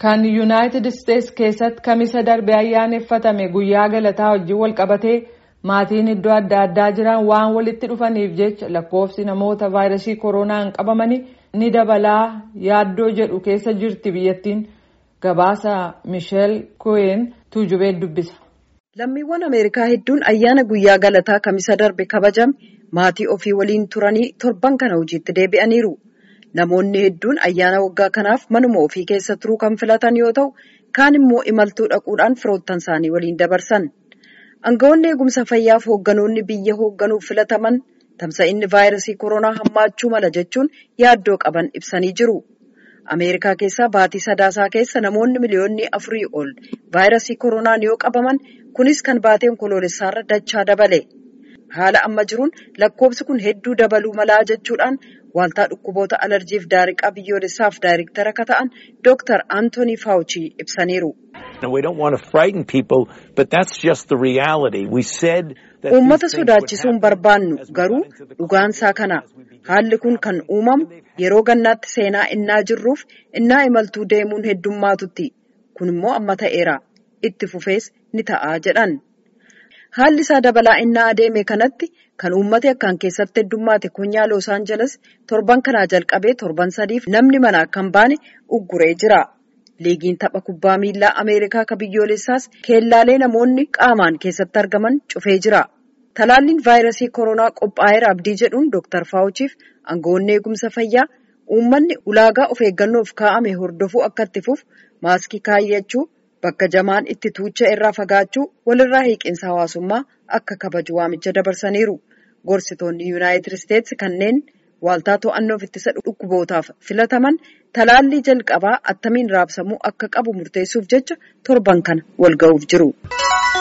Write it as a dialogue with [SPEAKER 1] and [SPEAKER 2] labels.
[SPEAKER 1] kan yuunaayitid isteetsi keessatti kamisa darbe ayyaaneffatame guyyaa galataa wajjin wal qabatee maatiin iddoo adda addaa jiran waan walitti dhufaniif jecha lakkoofsi namoota vaayirasii koronaan qabamanii ni dabalaa yaaddoo jedhu keessa jirti biyyattiin gabaasa misheel koyen tuujubee dubbisa.
[SPEAKER 2] Lammiiwwan Ameerikaa hedduun ayyaana guyyaa galataa kamisa darbe kabajame maatii ofii waliin turanii torban kana hojiitti deebi'aniiru. Namoonni hedduun ayyaana waggaa kanaaf manuma ofii keessa turuu kan filatan yoo ta'u, kaan immoo imaltuu dhaquudhaan firoottan isaanii waliin dabarsan. Aangawoonni eegumsa fayyaaf hoogganoonni biyya hoogganuuf filataman tamsa'inni vaayirasii koronaa hammaachuu mala jechuun yaaddoo qaban ibsanii jiru. Ameerikaa keessaa baatii sadaasaa keessa namoonni miliyoonni afurii ol vaayirasii koronaan yoo qabaman kunis kan baateen koloolessaarra dachaa dabale. Haala amma jiruun lakkoofsi kun hedduu dabaluu malaa jechuudhaan Waaltaa dhukkuboota alarjiif daariqaa biyyoolessaaf daariktara akka ta'an Dr. Anthony Fauci ibsaniiru. Uummata sodaachisuun barbaannu garuu dhugaansaa kana haalli kun kan uumamu yeroo gannaatti seenaa innaa jirruuf innaa imaltuu deemuun heddummaatutti kun immoo amma ta'eera itti fufees ni ta'a jedhan. Haalli isaa dabalaa innaa adeeme kanatti kan uummati akkaan keessatti heddummaate konyaa Los Angeles torban kanaa jalqabee torban sadiif namni mana akka hin baane ugguree jira. Liigiin tapha kubbaa miilaa Ameerikaa ka biyyoolessaas keellaalee namoonni qaamaan keessatti argaman cufee jira. Talaalliin vaayirasii koronaa qophaa'eera abdii jedhuun Dr. Faawuchiif aangawoonni eegumsa fayyaa uummanni ulaagaa of eeggannoof kaa'ame hordofuu akka itti fufu maaskii kaayyachuu bakka jamaan itti tuucha irraa fagaachuu walirraa hiiqinsa hawaasummaa akka kabaju waamicha dabarsaniiru. Gorsitoonni Yuunaayitid Isteetsi kanneen waaltaa to'annoof ittisa dhukkubootaaf filataman talaallii jalqabaa attamiin raabsamuu akka qabu murteessuuf jecha torban kana wal ga'uuf jiru.